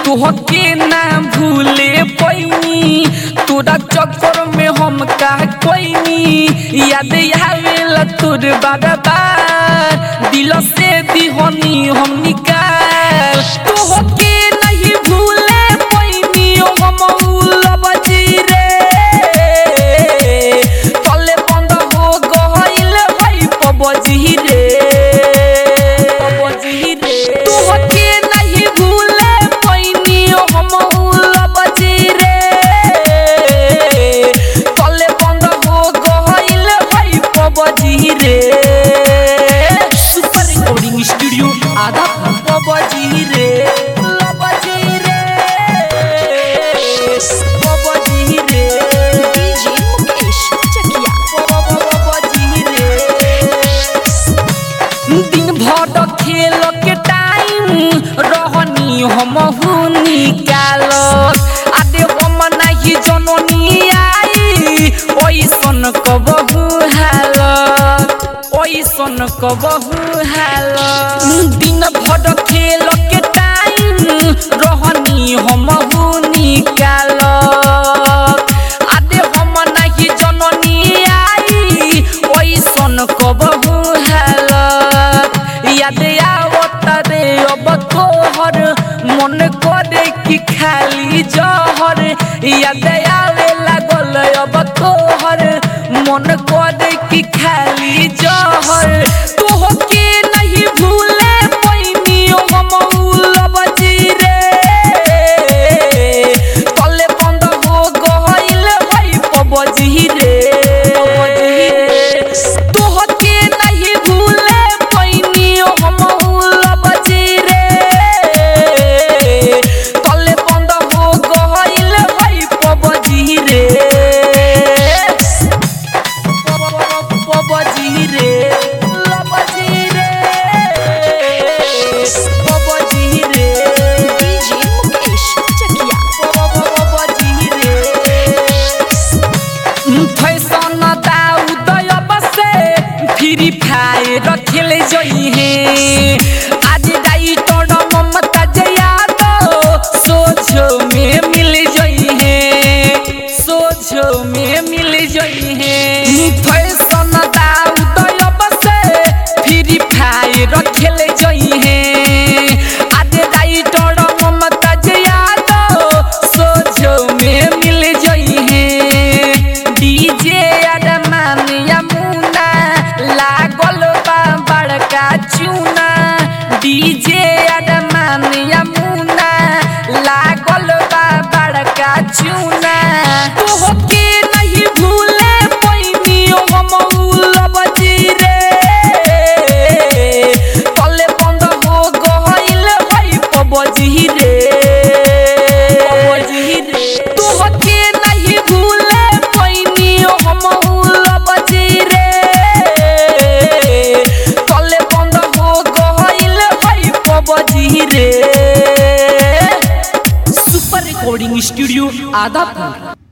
तोहके ना भूले पैनी तोरा चक्कर में हम का कोईनी याद आवेला तोर बार बार दिल से दिहनी हम निकाल तोहके नहीं भूले पैनी हम उलबजी रे तले बंद हो गइल भाई पबजी रे पबजी रे तोहके नहीं भूले पैनी हम उलबजी रे तले बंद हो गइल भाई पबजी रे सुपर रिकॉर्डिंग स्टूडियो आधा पबजी रे लबजी रे पबजी रे डीजे मुकेश चकिया दिन भर खेल के टाइम रहनी हम निकाल आदे हम नहीं जननी आई ओइसन कबहू हाल ओइसन कबहू हाल दिन भर खेल के टाइम रहनी हम निकाल आदे हम नहीं जननी आई ओइसन कबहू हालत याद आवत रे अब तोहर मन करे कि खाली जहर याद आवे लागल अब तोहर मन करे कि खाली जहर तोहके नहीं भूले पैनी हम उलबजी रे तले बंद हो गइल भाई पबजी रे तोहके नहीं भूले पैनी हम उलबजी रे तले बंद हो गइल भाई पबजी रे पबजी रे लबजी रे पबजी रे डीजे मुकेश चकिया फैशन उदय बसे फ्री फायर खेल जई है आज डाइटर ममता जया तो सोझो में मिल जई है सोझो में मिल जई है फैशन उदय बसे फ्री फायर खेल जई है आज डाइटर ममता जया तो सोझो में मिल जई है डीजे अरमान यमुना लागल बा बड़का चूना डीजे अरमान यमुना लागल बा बड़का चूना तोहके नहीं भूले पैनी हम उलबजी रे तले बंद हो गइल भाई पबजी रे पबजी रे तोहके नहीं भूले पैनी हम उलबजी रे तले बंद हो गइल भाई पबजी रे सुपर रिकॉर्डिंग स्टूडियो आदापुर